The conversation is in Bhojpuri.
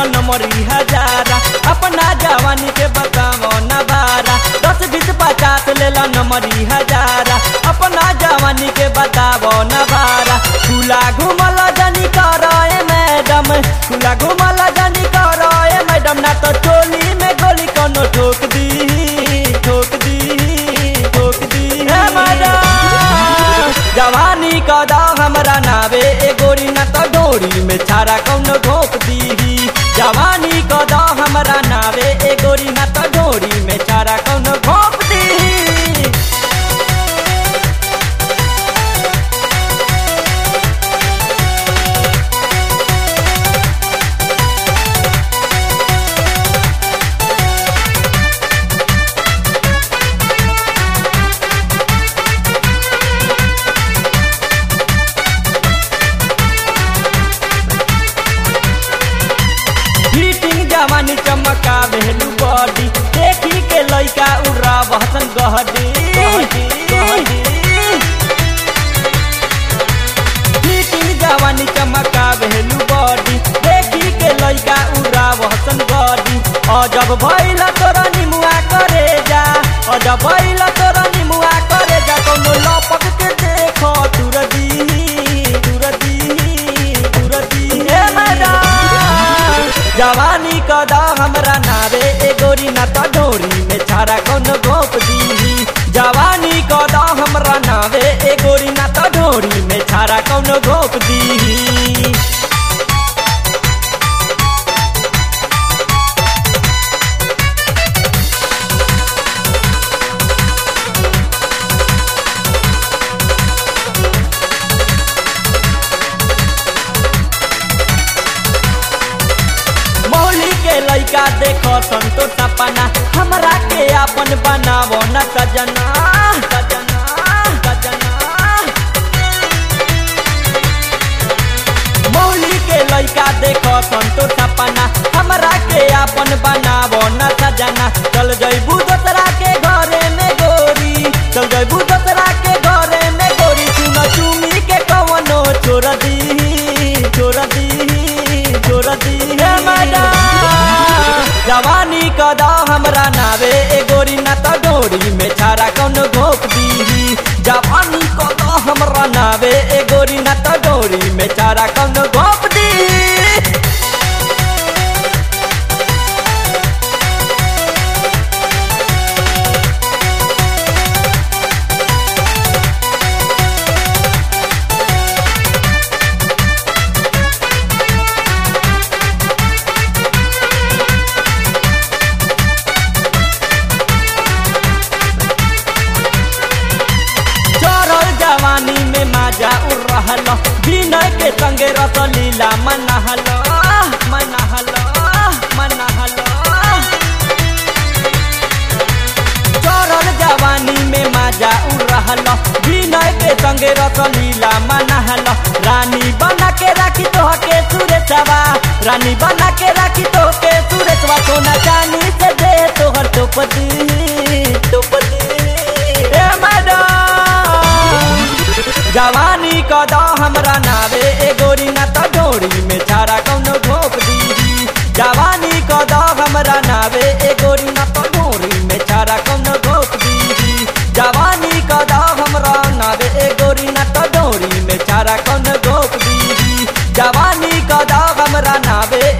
नमरी हजारा अपना जवानी के बतावो नबारा दस बीस पचास ले लो नमरी हजारा अपना जवानी के बतावो नबारा खुला घुमल जनी करो ए मैडम खुला घुमल जनी करो ए मैडम ना तो चोली में गोली कोनो ठोक दी ठोक दी ठोक दी हे मैडम जवानी कदा हमरा नावे ए गोरी ना तो डोरी में छारा कौनो घोप दी जवानी कदा हमरा नावे ए गोरी ना तो डोरी में छारा कौनो घोप दी फिटिंग जवानी चमका भेलू बॉडी देखी के लइका उड़ा बहसन गहडी फिटिंग जवानी चमका भेलू बॉडी देखी के लइका उड़ा बहसन गहडी अजब भइला तोरा निमुआ करे जा अजब भइला तोरा निमुआ करे जा कोनो लपक के देखो तुरदी तुरदी तुरदी हे मैडम जवानी कदा हमरा नावे ए गोरी ना तो डोरी में छारा कौन गोप दी जवानी कदा हमरा नावे ए गोरी ना तो डोरी में छारा कौन गोप दी मौली के लइका देखो संतो सपना हमरा के अपन बनावो न सजना सजना सजना मौली के लइका देखो संतो सपना हमरा के अपन बनावो न सजना चल जइबू दोसरा के घरे में गोरी चल जइबू दोसरा के घरे में गोरी चुन चुमी के कवनो छोड़ दी छोड़ दी छोड़ दी हे मैडम जवानी कदा हमरा नावे ए गोरी ना तो डोरी में छारा कौन घोप दी जवानी कदा हमरा नावे ए गोरी ना तो डोरी में छारा कौन घोप दी चढ़ल जवानी में माजा उड़ रहल विनय के संगे रसलीला मनहल मनहल मनहल चढ़ल जवानी में माजा उड़ रहल विनय के संगे रसलीला मनहल रानी बना के राखी तो के सुरेशवा रानी बना के राखी तो के सुरेशवा सोना चांदी से दे तोहर टोपदी टोपदी ए मैडम जवानी कदा हमरा नावे ए गोरी ना तो डोरी में छारा कौनो घोप दी जवानी कदा हमरा नावे ए गोरी ना तो डोरी में छारा कौनो घोप दी जवानी कदा हमरा नावे ए गोरी ना तो डोरी में छारा कौनो घोप दी जवानी कदा हमरा नावे